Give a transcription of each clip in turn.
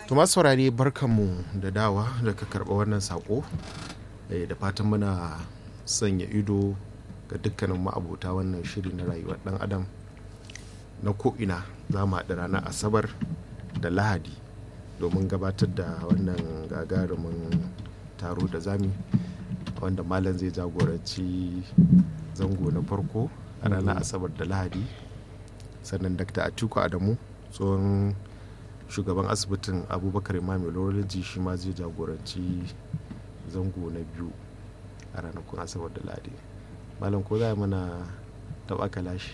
Tuma saurare barkanmu da dawa da ka karɓa wannan saƙo da fatan muna sanya ido ga dukkanin ma'abota wannan shiri na rayuwar ɗan adam na ko'ina za mu haɗu ranar asabar da lahadi domin gabatar da wannan gagarumin taro da zami wanda malam zai jagoranci zango na farko a ranar asabar da lahadi sannan dr atiku adamu tsohon shugaban asibitin abubakar imam urology shi ma zai jagoranci zango na biyu a ranakun asabar da lahadi malam ko za mana taɓa kalashi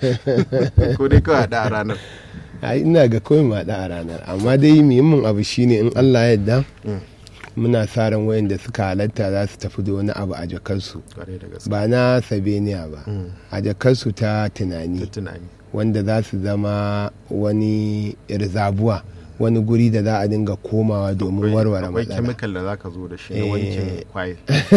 ko dai kawai haɗa a ranar ina ga kawai ma a ranar amma dai muhimmin abu shine in allah yadda muna sa ran wayanda suka halatta za su tafi da wani abu a jakarsu ba na sabeniya ba a jakarsu ta tunani wanda za su zama wani rizabuwa wani guri da za a dinga komawa domin warware matsala. Akwai kemikal da za ka zo da shi na wankin kwaye.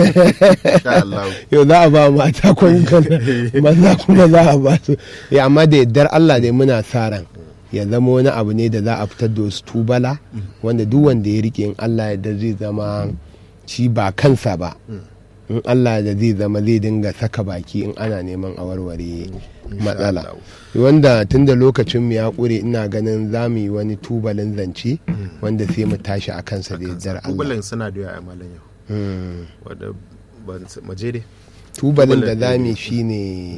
Yau za a ba mata kemikal maza kuma za a ba su. amma da yardar Allah dai muna sa ran ya zama wani abu ne da za a fitar da wasu tubala wanda duk wanda ya rike in Allah ya zai zama shi ba kansa ba. in Allah da zai zama zai dinga saka baki in ana neman a warware matsala wanda tun da lokacin mu ya kure ina ganin za mu yi wani tubalin zance wanda sai mu tashi a kansa da yardar Allah tubalin suna da yawa a malam yau wadda maje dai tubalin da za mu shi ne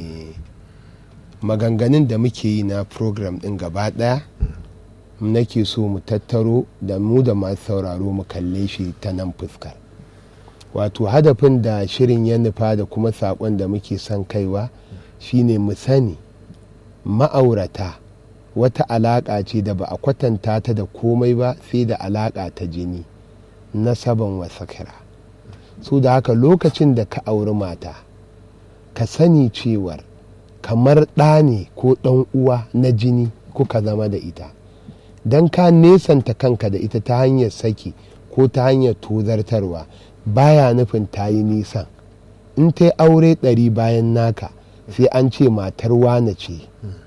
maganganun da muke yi na program din gaba daya nake so mu tattaro da mu da masu sauraro mu kalle shi ta nan fuskar wato hadafin da shirin ya nufa da kuma saƙon da muke son kaiwa shine mu sani ma'aurata wata alaƙa ce da ba a kwatanta ta da komai ba sai da alaƙa ta jini nasaban wasakira su da haka lokacin da ka auri mata ka sani cewar kamar ɗa ne ko ɗan uwa na jini kuka zama da ita don ka nesanta kanka da ita ta hanyar saki ko ta hanyar tozartarwa baya nufin ta yi nisan in ta yi aure ɗari bayan naka sai an ce matar wane ce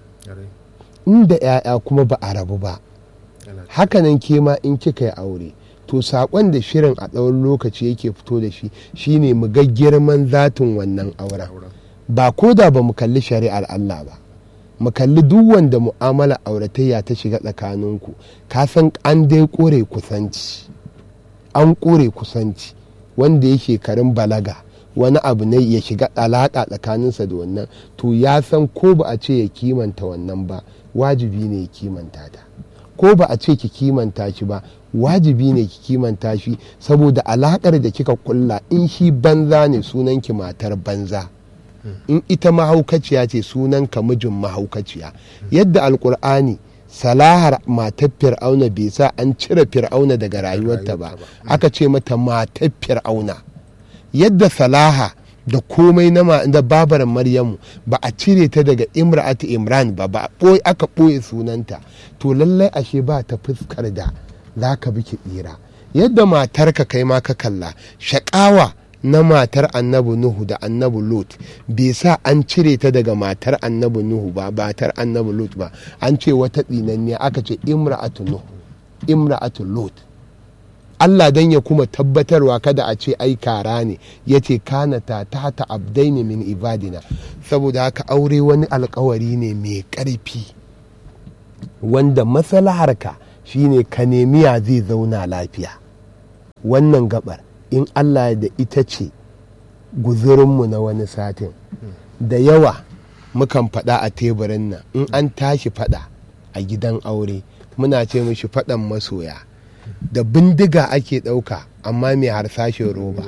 inda 'ya'ya kuma ba a rabu ba hakanan ke ma in kika yi aure to saƙon da shirin a tsawon lokaci yake fito da shi shine mu ga girman zatin wannan auren ba ko da ba mu kalli shari'ar Allah ba mu kalli duk wanda mu'amala auratayya ta shiga tsakaninku ka san an dai kore kusanci an kore kusanci wanda ya shekarun balaga wani abu ne ya shiga alaƙa tsakaninsa da wannan to ya san ko ba a ce ya kimanta wannan ba wajibi ne ya kimanta ta ko ba a ce ki kimanta shi ba wajibi ne ki kimanta shi saboda alaƙar da kika kulla in shi banza ne sunan ki matar banza in ita mahaukaciya ce sunan ka mijin mahaukaciya yadda alkur'ani salahar matar fir'auna bai sa an cire fir'auna daga rayuwarta ba aka ce mata matar fir'auna yadda salaha da komai na da babar maryamu ba a cire ta daga imra'atu imran ba ba aka ɓoye sunanta to lallai ashe ba ta fuskar da za ka bi ki tsira yadda matarka kai ma ka kalla shaƙawa na matar annabi nuhu da annabi lot bai sa an cire ta daga matar annabi nuhu ba matar annabi lot ba an ce wata tsinanne aka ce imra'atu nuhu imra'atu lot Allah dan ya kuma tabbatarwa kada a ce ai kara ne ya ce kanata ta ta abdaini min ibadina saboda haka aure wani alkawari ne mai ƙarfi wanda maslaharka shine ka nemiya zai zauna lafiya wannan gabar in Allah da ita ce guzurinmu na wani satin da yawa mukan faɗa a teburin nan in an tashi faɗa a gidan aure muna ce mishi faɗan masoya da bindiga ake ɗauka amma mai harsashin roba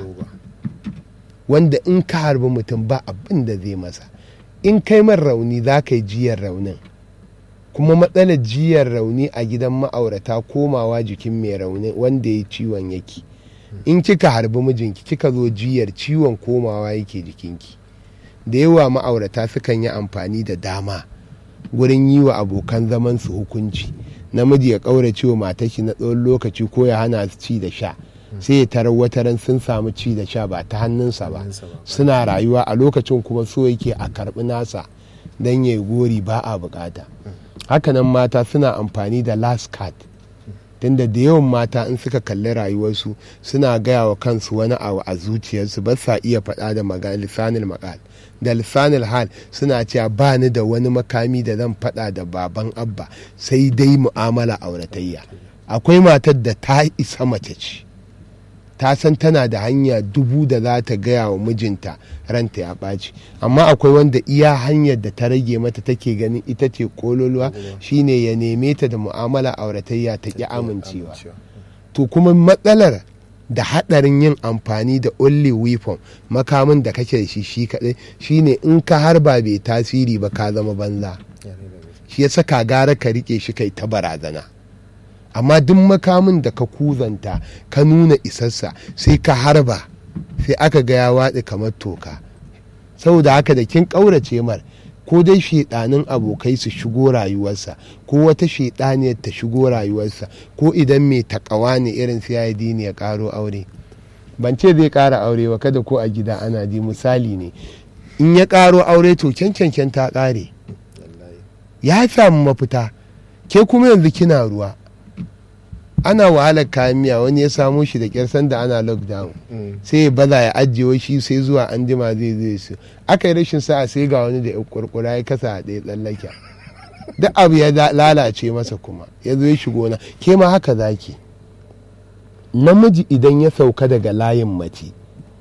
wanda in ka harbi mutum ba abin da zai masa in kai man rauni za ka yi jiyar raunin kuma matsalar jiyar rauni a gidan ma'aurata komawa jikin mai rauni wanda ya ciwon yake in kika harbi mijinki kika zo jiyar ciwon komawa yake jikinki da yawa ma'aurata sukan yi amfani da dama gurin yi wa abokan zaman su hukunci namiji ya ƙaurace wa matashi na tsawon lokaci ko ya hana su ci da sha sai ya tarar wataran sun samu ci da sha ba ta hannunsa ba suna rayuwa a lokacin kuma so yake a karɓi nasa don ya gori ba a bukata hakanan mata suna amfani da last card tunda da yawan mata in suka kalli rayuwarsu suna gaya wa kansu wani abu a zuciyarsu ba sa iya faɗa da magana lisanil makal da lisanil hal suna cewa ba ni da wani makami da zan faɗa da baban abba sai dai mu'amala auratayya akwai matar da ta isa mace ce ta san tana da hanya dubu da za ta gaya wa mijinta ranta ya ɓaci amma akwai wanda iya hanyar da ta rage mata take ganin ita ce kololuwa shine ya neme ta da mu'amala auratayya ta ƙi amincewa to kuma matsalar da haɗarin yin amfani da only weapon makamin da kake da shi shi kaɗai shine in ka harba bai tasiri ba ka zama banza shi ya saka gara ka rike shi kai ta barazana amma duk makamin da ka kuzanta ka nuna isassa sai ka harba sai aka ga ya watsi kamar toka saboda haka da kin ƙaurace mar ko dai shaidanin abokai su shigo rayuwarsa ko wata shaidaniyar ta shigo rayuwarsa ko idan mai takawa ne irin sai ne ya karo aure ban ce zai kara aure ba kada ko a gida ana ji misali ne in ya karo aure to cancancan ta kare ya samu mafita ke kuma yanzu kina ruwa ana wahalar kayan miya wani ya samo shi da kyar sanda ana lockdown sai ya baza ya ajiye shi sai zuwa an jima zai zai su aka yi rashin sa'a sai ga wani da ya kurkura ya kasa a ɗaya tsallake duk abu ya lalace masa kuma ya zo ya shigo na ke ma haka zaki namiji idan ya sauka daga layin mace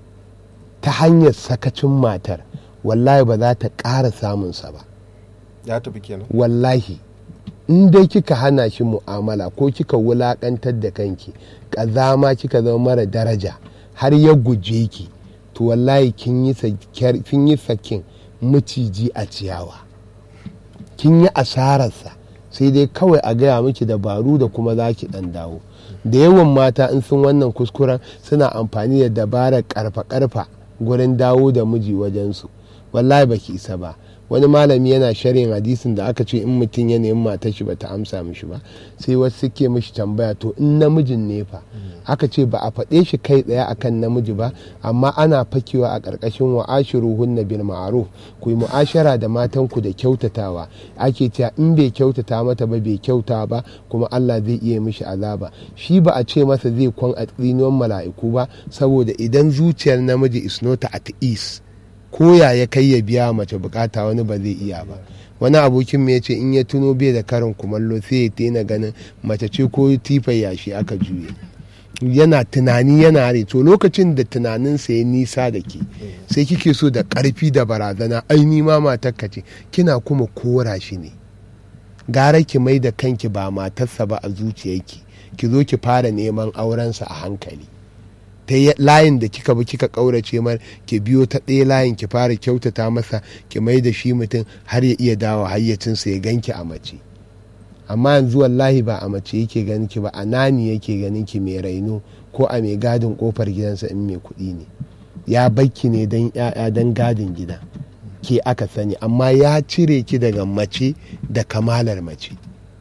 ta hanyar sakacin matar wallahi ba za ta ƙara samunsa ba ya tafi kenan wallahi in dai kika hana shi mu'amala ko kika wulakantar da kanki ƙazama kika zama mara daraja har ya guje ki to wallahi kin yi sakin maciji a ciyawa kin yi asararsa sai dai kawai a gaya miki dabaru da kuma za ki ɗan dawo da yawan mata in sun wannan kuskuren suna amfani da dabarar karfa-karfa gurin dawo da miji wajensu wallahi baki isa ba wani malami yana sharhin hadisin da aka ce in mutum ya nemi matar shi bata amsa mishi ba sai wasu suke mishi tambaya to in namijin ne fa aka ce ba a faɗe shi kai tsaye akan namiji ba amma ana fakewa a ƙarƙashin wa ashiruhunna bil ma'ruf ku yi mu'ashara da matan ku da kyautatawa ake cewa in bai kyautata mata ba bai kyauta ba kuma Allah zai iya mishi azaba shi ba a ce masa zai kwan a tsinuwan mala'iku ba saboda idan zuciyar namiji is not at ease koya ya kai ya biya mace bukata wani ba zai iya ba wani abokin ya ce in ya tuno bai da karin kumallo sai ya tena ganin mace ce ko tifar yashi aka juye yana tunani yana hare to lokacin da tunaninsa ya nisa da ke sai kike so da karfi da barazana ai ni ma matarka ce kina kuma kora shi ne gara ki mai da kanki ba matarsa ba a zuciyarki ki zo ki fara neman aurensa a hankali ta layin da kika bi kika kaurace mar ki biyo ta ɗaya layin ki fara kyautata masa ki mai da shi mutum har ya iya dawo hayyacinsa ya ganki a mace amma yanzu wallahi ba a mace yake ganin ki ba a nani yake ganin ki mai raino ko a mai gadin kofar gidansa in mai kuɗi ne ya bakki ne don ya'ya don gadin gida ke aka sani amma ya cire ki daga mace da kamalar mace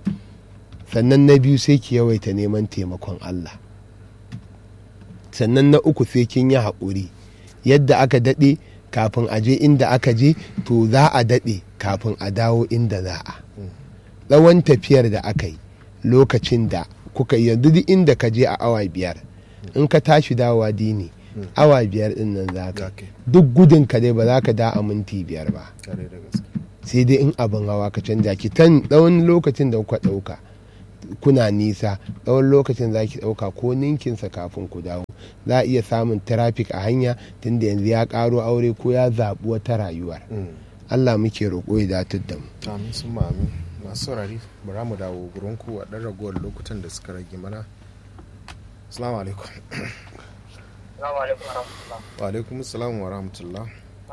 sannan na biyu sai ki yawaita neman taimakon Allah sannan na uku sai kin yi haƙuri yadda aka daɗe kafin a je inda aka je to za a daɗe kafin a dawo inda za a tsawon tafiyar da aka yi lokacin da kuka yanzu duk inda ka je a awa biyar in ka tashi dawowa dini awa biyar din nan za ka duk gudun ka dai ba za ka da a minti biyar ba sai dai in abin hawa ka canja ki tan tsawon lokacin da kuka ɗauka kuna nisa tsawon lokacin za ki ɗauka ko ninkinsa kafin ku dawo za a iya samun trafik a hanya tunda yanzu ya ƙaro aure ko ya zaɓi wata rayuwar allah muke roƙo ya datar da mu amin sun amin masu saurari bara mu dawo gurin ku a ɗan ragowar lokutan da suka rage mana assalamu alaikum wa alaikum assalam wa rahmatullah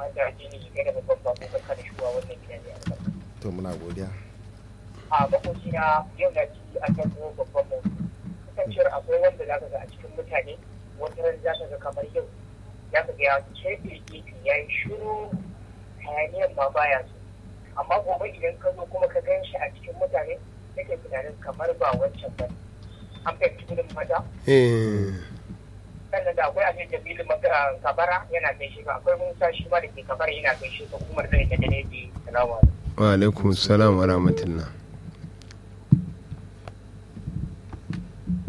to muna godiya a makocina yau na ci a kan kuma babban mu kasancewar akwai wanda za ka ga a cikin mutane wata ran za ka ga kamar yau za ka ga ya kefe gefe ya yi shuru hayaniyan ma baya so amma gobe idan ka zo kuma ka gan shi a cikin mutane nake tunanin kamar ba wancan ba an fahimci gudun mata sannan da akwai abin da bilin kabara yana gaishe ka akwai musa shi ma da ke kabara yana gaishe ka kuma da da ne bi salamu wa alaikum salam wa rahmatullah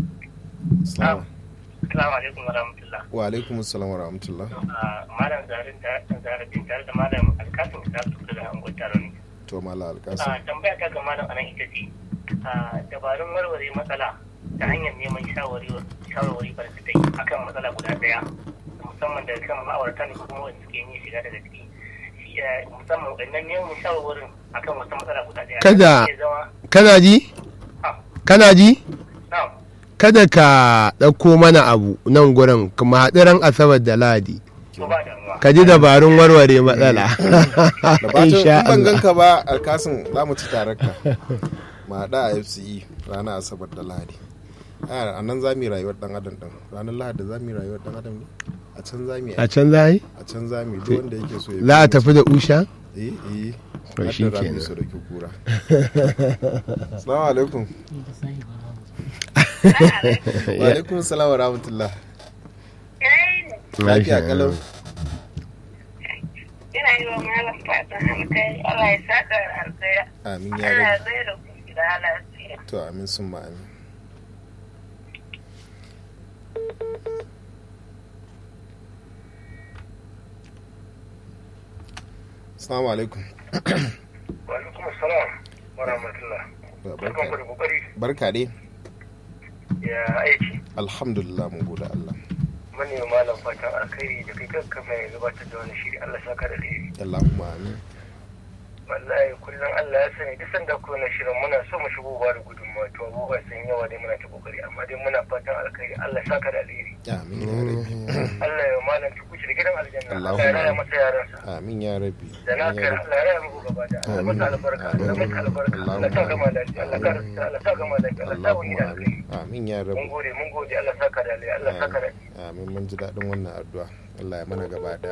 Salamu Assalamu alaikum wa rahmatullah. wa alaikum assalam wa rahmatullah Malam Zarin da Zarabin tare da Malam Alkasim da su daga Angon Taron. to mala alkasim Tambaya ta ga Malam anan ita ce dabarun warware matsala ta hanyar neman shawarwari barkatai akan matsala guda daya musamman da kan ma'aurata ne kuma wanda suke yin shiga daga ciki musamman wannan neman shawarwarin akan wata matsala guda daya. Kada- Zai zama- kana ji Ah, kana ji na'am. kada ka ɗauko mana abu nan gurin kuma haɗu ran asabar da ladi To ba damuwa. ka ji dabarun warware matsala da fatan Insha in ban Allah. ganka ba alkasim za mu ci tare ka ma haɗa a fce ranar asabar da lahadi a nan za mu yi rayuwar dan adam din ranar lahadi za mu yi rayuwar dan adam ne a can za mu yi a can za yi a can za mu yi duk wanda yake so ya za a biyo mu. tafi da usha eh eh To har shi da rami kenan. su da kura assalamu alaikum wa alaikum salam wa rahmatullah lafiya kalau Ina yi wa malam fatan alkai Allah ya saka alkai amin ya Allah ya rabu zai da ku gida lafiya. to amin sun ma amin assalamu alaikum Wa alaikum assalam wa rahmatullah. Barkan ku da kokari barka dai ya aiki. alhamdulillah mun gode Allah Mani malam fatan alkhairi da kai kanka mai gabatar da wani shiri Allah saka da alheri. Allahumma amin Wallahi kullum Allah ya sani duk sanda ku na shirin muna so mu shigo ba da gudunmawa to abubuwa sun yawa dai muna ta kokari amma dai muna fatan alkhairi Allah saka da alheri. amin ya rabbi Allah ya malam ki kuce da gidan aljanna. Allahumma Allah ya raya amin. masa yaransa. amin ya rabbi da na amin ya kai rabbi Allah ya raya muku gaba da Allah masa albarka Allah masa albarka Allah sa gama lafiya Allah ka Allah sa gama lafiya Allah sa wani da Allahumma alkhairi. amin amin ya Mun rabbi gode mun gode Allah saka da alheri Allah saka da alheri. amin mun ji daɗin wannan addu'a Allah ya mana gaba da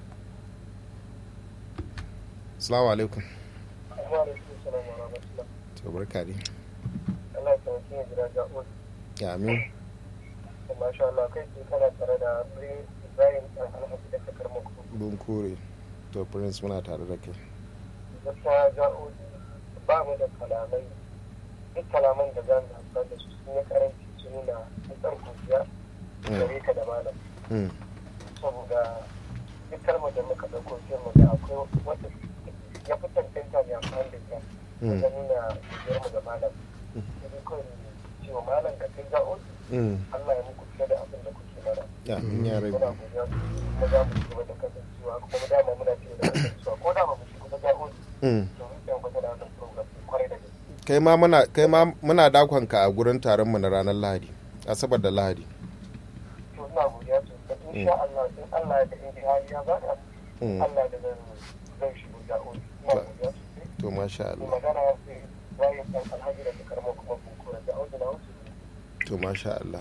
Assalamu alaikum Wa alaikum salam wa rahmatullah. to barka dai Allah ya taimake ni gida ga uwa. amin Masha Allah kai ke kana tare da Prince Ibrahim Alhaji da takar muku. bun kore to prince muna tare da kai Gaskiya ja'o'i ba mu da kalamai duk kalaman da za mu amfani da su sun yi karanci su nuna nutsar godiya gare ka da malam. Mm, Saboda duk kalmar da muka ɗauko sai mu ga akwai wata ya fi tantanta ne amfani da ita mm, wajen nuna godiyar mu ga malam. Sai kawai cewa malam ka kai ja'o'i mm. Allah ya muku fiye da abin da kuke mana. amin ya muna rabbi godiya kuma za mu ci gaba da kasancewa kuma dama muna ci gaba da kasancewa ko dama mu shiga da ja'o'i Mm. to mun san ba da wannan program din kwarai da gaske kai ma muna kai ma muna dakon ka a gurin taron mu na ranar lahadi asabar da lahadi to ina godiya to da insha Allah in Allah ya da in hali ya bada Mm, Allah da zan zan shigo ja'o'i ina godiya sosai to masha ni Allah magana ya ce bayan dan alhaji da karamo kuma kun kora ja'o'i na wuce to masha Allah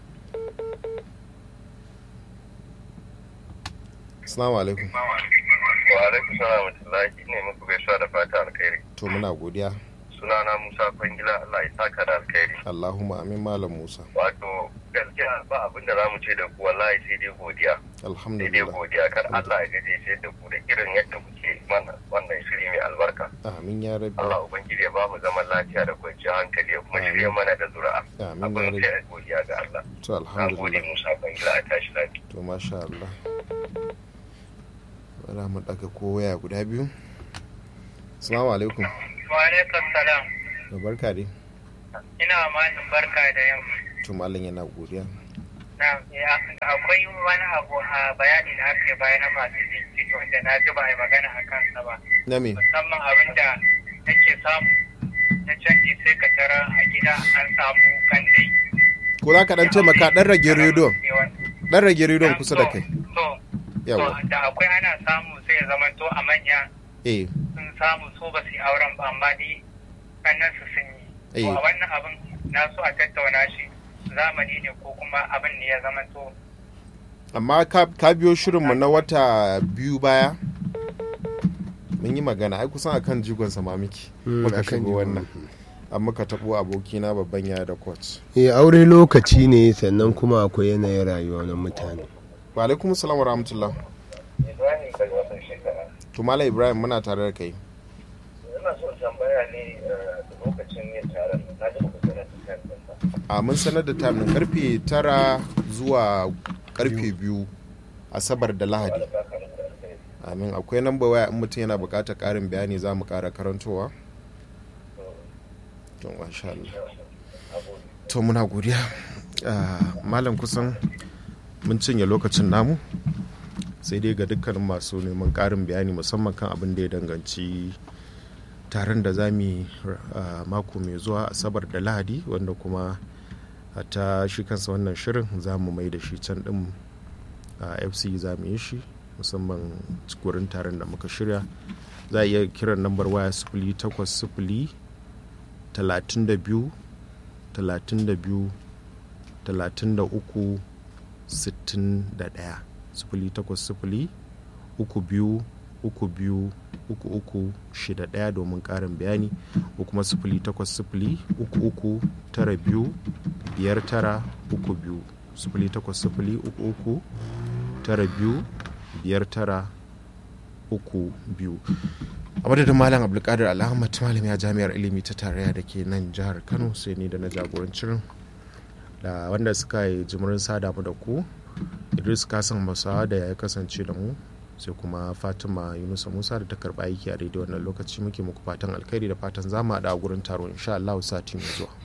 Assalamu alaikum wa alaikum salam wa rahmatullahi ne muku gaisuwa da fata alkhairi to muna godiya sunana Musa Kwangila Allah ya saka da alkhairi Allahumma amin malam Musa wato gaskiya ba abin da zamu ce da ku wallahi sai dai godiya sai dai alhamdulillah godiya kar Allah ya gaje sai da ku da irin yadda kuke mana wannan shiri mai albarka amin ya rabbi Allah ubangiji ya ba mu zaman lafiya da kwanciyar hankali ya kuma shirya mana da zuri'a amin ya abin rabbi sai godiya ga Allah to na gode alhamdulillah Musa Kwangila a tashi lafiya to masha Allah bara mu daga ko waya guda biyu assalamu alaikum wa alaikum salam da barka dai ina malin barka da yamma to malam yana godiya na akwai wani abu a bayani da aka yi bayan masu jinkiri wanda na ji ba a yi magana a kansa ba na me musamman abin da nake samu na canji sai ka tara a gida an samu kan dai ko za ka dan taimaka dan rage rediyon dan rage rediyon kusa da kai to yawa to da akwai ana samu sai ya zama to a manya eh sun samu so ba su yi auren ba amma ni kannan su sun yi to Eh. a wannan abin na so a tattauna shi zamani ne ko kuma abin ne ya zama to amma ka ka biyo shirinmu na wata biyu baya mun yi magana ai kusan akan jigon sama miki Mm, muka akan shigo jigon. wannan an muka tabo abokina babban yaya da coach eh aure lokaci ne sannan kuma akwai yanayin rayuwa na mutane wa alaikum salam wa rahmatullah Ibrahim daga wasan shekara to malam ibrahim muna tare da kai ina so tambaya ne da lokacin yin taron na ji muku sanar da kan ɗinsa a mun sanar da time din karfe tara zuwa karfe biyu asabar da lahadi amin akwai namba waya in mutum yana bukatar karin bayani za mu kara karantowa to masha Allah to muna godiya Ah, malam kusan mun cinye lokacin namu sai dai ga dukkanin masu neman karin bayani musamman kan abin da ya danganci taron da za mu yi ah, mako mai zuwa asabar da lahadi wanda kuma a ta shi kansa wannan shirin za mu mai da shi can din a fc za mu yi shi musamman wurin taron da muka shirya za a iya kiran lambar waya sifili takwas sifili talatin da biyu talatin da biyu talatin da uku sittin da ɗaya sifili takwas sifili uku biyu uku biyu uku uku shida ɗaya domin ƙarin bayani ko kuma sifili takwas sifili uku uku tara biyu biyar tara uku biyu sifili takwas sifili uku uku tara biyu biyar tara uku biyu a madadin malam abdulkadir alhamad malami a jami'ar ilimi ta tarayya da ke nan jihar kano sai ni da na jagorancin da wanda suka yi jimirin sada mu da ku idris kasan masawa da ya kasance da mu sai kuma fatima yunusa musa da ta karba aiki a daidai wannan lokaci muke muku fatan alkhairi da fatan zama da a gurin taro insha allahu sati mai zuwa